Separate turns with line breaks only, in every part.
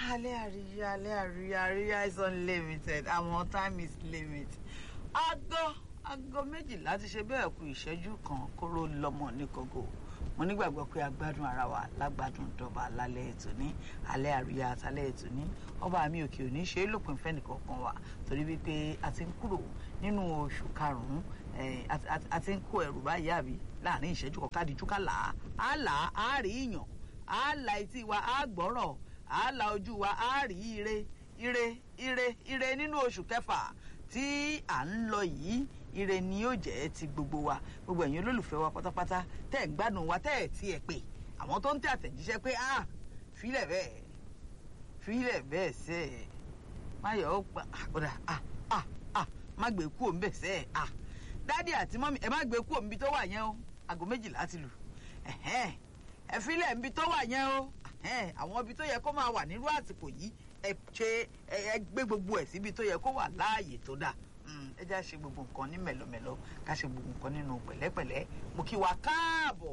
alẹ́ àríyá alẹ́ àríyá àríyá is unlimited àwọn time is limit. aago aago méjìlá ti ṣe bẹ́ẹ̀ kù ìṣẹ́jú kan kóró lọ́mọ ní kókó mo nígbàgbọ́ pé a gbádùn ara wa lágbádùn dọ́ba lálẹ́ ètò ní alẹ́ àríyá àtàlẹ́ ètò ní ọba mi òkè òní ṣe é lópin fẹ́nìkọ̀ọ̀kan wa torí wípé a ti ń kúrò nínú oṣù karùn-ún a ti ń kó ẹrù báyìí àbí láàrin ìṣẹ́jú kọ̀ọ̀kan díjú ká là á là á rí ìyàn á la etí wa á gbọ́rọ̀ á la ojú wa á rí ire ire ire ire nínú oṣù kẹfà tí à ń lọ yìí ire ni yóò jẹ́ ti gbogbo wa gbogbo ẹ̀yin olólùfẹ́ wa pátápátá tẹ́ ẹ̀ ń gbádùn wa tẹ́ ẹ̀ tí ẹ̀ pè àwọn tó ń tẹ àtẹ̀jíṣẹ́ pé ah fílẹ̀ bẹ́ẹ̀ fílẹ̀ bẹ́ẹ̀ sẹ́ ẹ̀ má yọ̀ ọ́ pa ọ̀dà ah ah ah má gbé kú òun bẹ̀ sẹ́ ẹ̀ ah dádì àti mọ́mí ẹ má gbé kú òun bí tó wà yẹn o aago méjìlá ti lù ẹ̀hẹ́n ẹ fílẹ̀ níbi tó wà yẹn o àwọn ibi tó yẹ kó máa wà nírú àsìkò yìí ẹ ṣe ẹ gbé gbogbo ẹ̀ síbi tó yẹ kó wà láàyè tó dáa ẹ já ṣe gbogbo nǹkan ní mẹ̀lọ́mẹ̀lọ́ ká ṣe gbogbo nǹkan nínú pẹ̀lẹ́pẹ̀lẹ́ mo kí wa káàbọ̀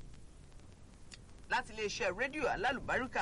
láti iléeṣẹ́ rédíò alálùbáríkà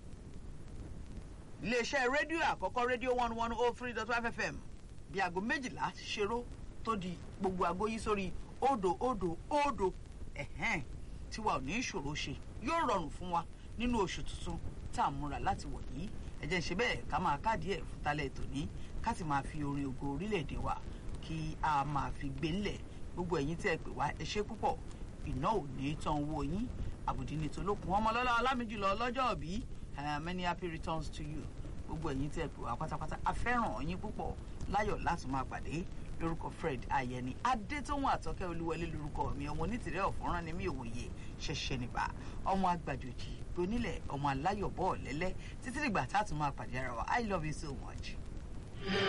iléeṣẹ́ rédíò àkọ́kọ́ rédíò one one oh three dot five fm bí aago méjìlá ṣeró tó di gbogbo aago yìí sórí òdo òdo òdo ẹ̀hẹ́n tiwa ò ní ìṣòro ṣe yóò rọrùn fún wa nínú oṣù tuntun tá à ń múra láti wọ̀ yìí ẹ jẹ́ ń ṣe bẹ́ẹ̀ ká máa káàdì ẹ̀ fún talẹ̀ tòní ká sì máa fi orin ògo orílẹ̀-èdè wa kí a máa fi gbé ńlẹ̀ gbogbo ẹ̀yin tí ẹ pè wá ẹ ṣe púpọ̀ iná ò ní tán owó yín àbùdí ní tolókun ọmọlọ́lá ọlámìjùlọ ọlọ́jọ́ òbí many happy returns to you gbogbo ẹ̀yin tí ẹ pè wá pátápátá a fẹ́ràn yín púpọ̀ láyọ̀ láti máa pàdé lórúkọ fred ayẹni adétóhùn àtọkẹ olúwọlé lórúkọ mi ọmọ onítìrẹ ọfọrán ni mí òwòye ṣẹṣẹ nìbà ọmọ agbàjòjì onílẹ̀ ọmọ aláyọ̀bọ̀ ọ̀lẹ́lẹ́ títí dìgbà tá a tún máa pàdé ara wa i love you so much.